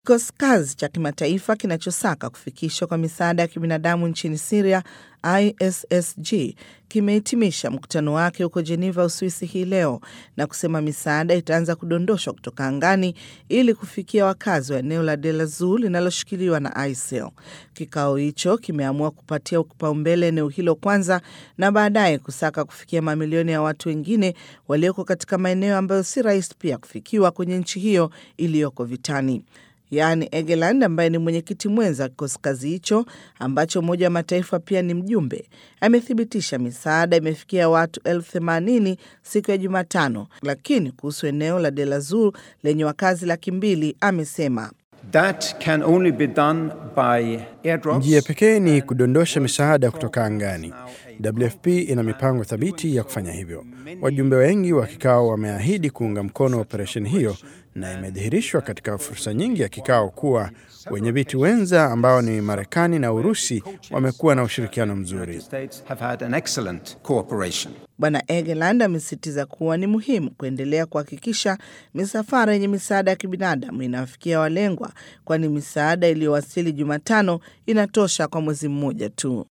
Kikosi kazi cha kimataifa kinachosaka kufikishwa kwa misaada ya kibinadamu nchini Siria, ISSG, kimehitimisha mkutano wake huko Jeneva, Uswisi hii leo na kusema misaada itaanza kudondoshwa kutoka angani ili kufikia wakazi wa eneo la Deir ez-Zor linaloshikiliwa na ISIL. Kikao hicho kimeamua kupatia kipaumbele eneo hilo kwanza na baadaye kusaka kufikia mamilioni ya watu wengine walioko katika maeneo ambayo si rahisi pia kufikiwa kwenye nchi hiyo iliyoko vitani. Yaani Egeland ambaye ni mwenyekiti mwenza wa kikosi kazi hicho ambacho Umoja wa Mataifa pia ni mjumbe, amethibitisha misaada imefikia watu elfu themanini siku ya Jumatano, lakini kuhusu eneo la Deir ez-Zor lenye wakazi laki mbili amesema That can only be done by airdrops. Njia pekee ni kudondosha misaada kutoka angani. WFP ina mipango thabiti ya kufanya hivyo. Wajumbe wengi wa kikao wameahidi kuunga mkono operesheni hiyo, na imedhihirishwa katika fursa nyingi ya kikao kuwa wenye viti wenza ambao ni Marekani na Urusi wamekuwa na ushirikiano mzuri. States have had an excellent cooperation. Bwana Egeland amesisitiza kuwa ni muhimu kuendelea kuhakikisha misafara yenye misaada ya kibinadamu inawafikia walengwa, kwani misaada iliyowasili Jumatano inatosha kwa mwezi mmoja tu.